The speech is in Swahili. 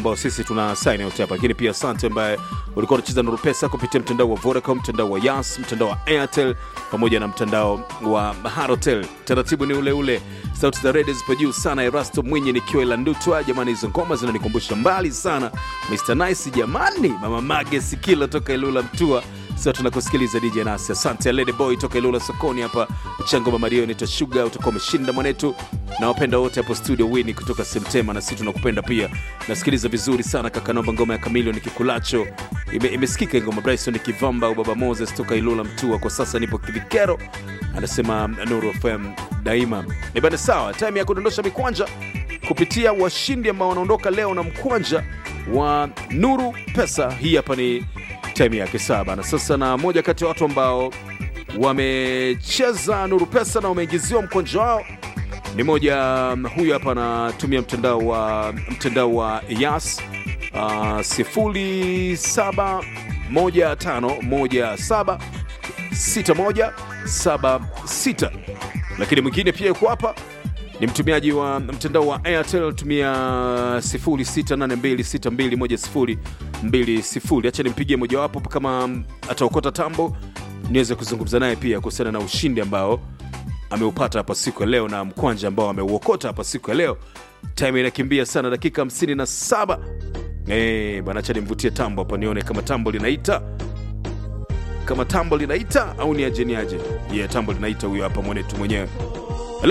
ambao sisi tuna sign out hapa, lakini pia asante ambaye ulikuwa unacheza Nuru Pesa kupitia mtandao wa Vodacom, mtandao wa Yas, mtandao wa Airtel pamoja na mtandao wa Halotel. Taratibu ni ule ule, sauti za redio zipo juu sana. Erasto Mwinyi nikiwa ila Ndutwa, jamani, hizo ngoma zinanikumbusha mbali sana. Mr Nice jamani, mama Mage Sikilo toka Ilula Mtua sasa tunakusikiliza DJ Nasi. Asante Lady Boy toka Ilula sokoni hapa Chango Mama Rio nita Sugar, utakuwa umeshinda mwanetu na wapenda wote hapo studio Wini kutoka Semtema, na sisi tunakupenda pia. Nasikiliza vizuri sana kaka, naomba ngoma ya Kamilio ni kikulacho ime, imesikika ngoma Bryson Kivamba au Baba Moses toka Ilula Mtua. Kwa sasa nipo Kivikero, anasema Nuru FM daima. Ni bana, sawa, time ya kudondosha mikwanja kupitia washindi ambao wanaondoka leo na mkwanja wa Nuru Pesa. Hii hapa ni time yake saba na sasa, na moja kati ya watu ambao wamecheza Nuru Pesa na wameingiziwa mkwanja wao ni moja huyu hapa anatumia mtandao wa mtandao wa Yas uh, sifuri saba moja tano moja saba sita moja saba sita lakini mwingine pia yuko hapa ni mtumiaji wa mtandao wa Airtel tumia 0682621020. Acha nimpigie mojawapo kama ataokota tambo, niweze kuzungumza naye pia kuhusiana na ushindi ambao ameupata hapa siku ya leo na mkwanja ambao ameuokota hapa siku ya leo. Time inakimbia sana, dakika 57. Eh, bwana, acha nimvutie tambo hapa nione kama tambo linaita kama tambo linaita au ni aje ni aje. Yeah, tambo linaita huyo hapa mwanetu mwenyewe.